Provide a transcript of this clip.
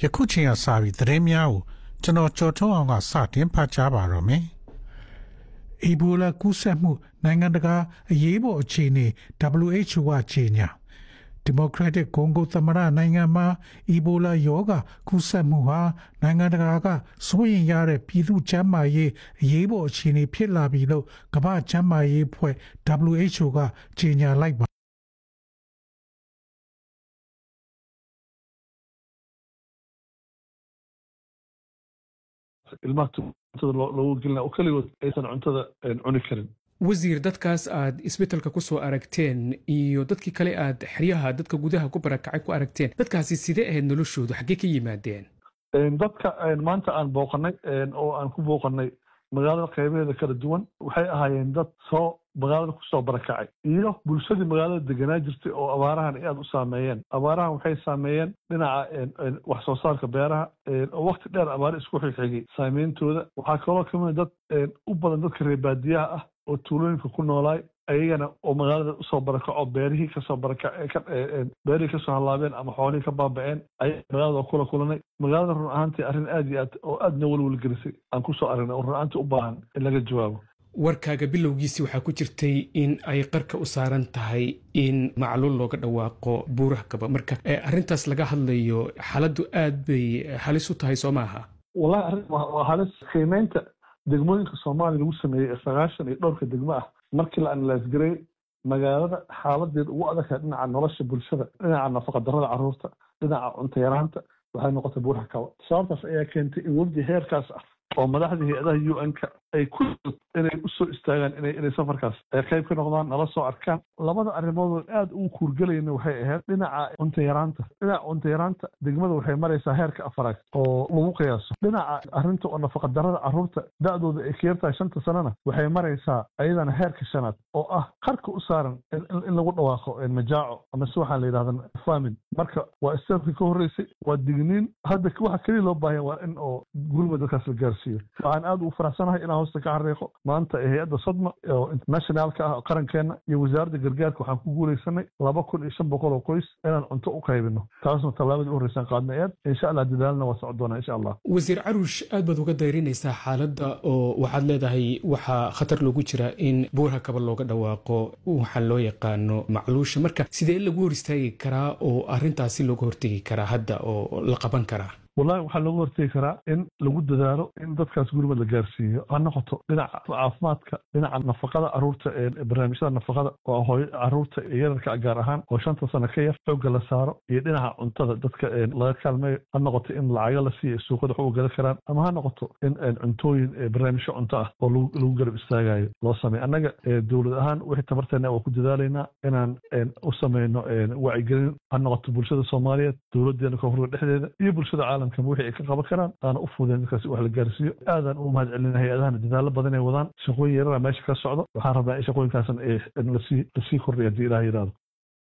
ယခုချိန်ကစပြီးသတင်းများကိုကျွန်တော်ကြော်ထုတ်အောင်ကစတင်ဖတ်ကြားပါတော့မယ်။အီဘိုလာကူးစက်မှုနိုင်ငံတကာအရေးပေါ်အခြေအနေ WHO ကကြေညာဒီမိုကရက်တစ်ကွန်ဂိုသမ္မတနိုင်ငံမှာအီဘိုလာရောဂါကူးစက်မှုဟာနိုင်ငံတကာကစိုးရိမ်ရတဲ့ပြည်သူ့ကျန်းမာရေးအရေးပေါ်အခြေအနေဖြစ်လာပြီလို့ကမ္ဘာ့ကျန်းမာရေးအဖွဲ့ WHO ကကြေညာလိုက်ပါ ilmaha cuntada loogu gelina oo keligood aysan cuntada cuni karin wasiir dadkaas aad isbeddelka ku soo aragteen iyo dadkii kale aad xeryaha dadka gudaha ku barakacay ku aragteen dadkaasi sidee ahayd noloshoodu xaggee ka yimaadeen dadka maanta aan booqanay oo aan ku booqanay magaalada qaybaheeda kala duwan waxay ahaayeen dad soo magaalada kusoo barakacay iyo bulshadii magaalada deganaa jirtay oo abaarahan aad u saameeyeen abaarahan waxay saameeyeen dhinaca wax soo saarka beeraha oo wakti dheer abaare isku xigxigay saameyntooda waxaa kaloo kamid dad u badan dadka reer baadiyaha ah oo tuulooyinka ku noolaay ayagana oo magaalada usoo barakaco beerihii kasoo baraka beerihii kasoo hallaabeen ama xoolihii ka baaba'een ayaa magaalada kula kulanay magaalada run ahaantii arrin aad iyo aad oo aadna welwelgelisay aan kusoo aragnay oo run ahaantii u baahan in laga jawaabo warkaaga bilowgiisii waxaa ku jirtay in ay qarka u saaran tahay in macluul looga dhawaaqo buuraha kaba marka arrintaas laga hadlayo xaaladdu aad bay halis u tahay soo maaha wallahi arrin waa halis qiimeynta degmooyinka soomaaliya lagu sameeyey ee sagaashan iyo dhowrka degmo ah markii la analaasgareey magaalada xaaladeed ugu adagtahay dhinaca nolosha bulshada dhinaca nafaqadarrada carruurta dhinaca cunto yaraanta waxay noqotay buuraha kaba sababtaas ayaa keentay in webdi heerkaas ah oo madaxda hay-adaha u n-ka ay ku inay usoo istaagaan ina inay safarkaas ay qayb ka noqdaan nala soo arkaan labada arrimood aad ugu kuurgelayna waxay ahayd dhinaca cunto yaraanta dhinaca cunto yaraanta degmada waxay maraysaa heerka afaraad oo lagu qiyaaso dhinaca arrinta oo nafaqadarrada carruurta da-dooda ay ka yartahay shanta sanana waxay maraysaa ayadana heerka shanaad oo ah qarka u saaran in lagu dhawaaqo majaaco ama si waxaan la yidhahda famin marka waa istaafkii ka horreysay waa digniin hadda waxa keliya loo baahanya waa in oo gurma dadkaas la gaarsiiyo waxaan aad ugu faraxsanahay inaan hoosta ka xariiqo maanta ee hay-adda sodma oo internationaalka ah qarankeena iyo wasaaradda gargaarka waxaan ku guulaysanay laba kun iyo shan boqol oo qoys inaan cunto u qaybino taasna tallaabadii u horreysaan qaadnay eed insha allah dadaalna waa socon doonaa insha allah wasiir caruush aad baad uga dayrinaysaa xaaladda oo waxaad leedahay waxaa khatar loogu jira in buurha kaba looga dhawaaqo waxaa loo yaqaano macluusha marka sidee lagu hor istaagi karaa oo arrintaasi looga hortegi karaa hadda oo la qaban karaa wallahi waxaa looga hortegi karaa in lagu dadaalo in dadkaas gurmad la gaarsiiyo ha noqoto dhinaca caafimaadka dhinaca nafaqada caruurta barnaamijyada nafaqada oo hooy caruurta yararka gaar ahaan oo shanta sano ka yar xoogga la saaro iyo dhinaca cuntada dadka laga kaalmeeyo ha noqoto in lacago la siiyo suuqada wax uga gala karaan ama ha noqoto in cuntooyin barnaamijyo cunto ah oo lagu garab istaagayo loo sameeyo annaga dowlad ahaan wixii tabarteena waa ku dadaalaynaa inaan u sameyno wacyigelin ha noqoto bulshada soomaaliyeed dowladeena koonfurka dhexdeeda iyo bulshada caalamka wixii ay ka qaban karaan aana u fudeen dadkaas wax la gaarsiiyo aadaan ugu mahad celina hay-adahana dadaalo badan ay wadaan shaqooyin yarara meesha ka socdo waxaan rabnaa in shaqooyinkaasan lasii lasii kordhiya haddii ilaah yidhahdo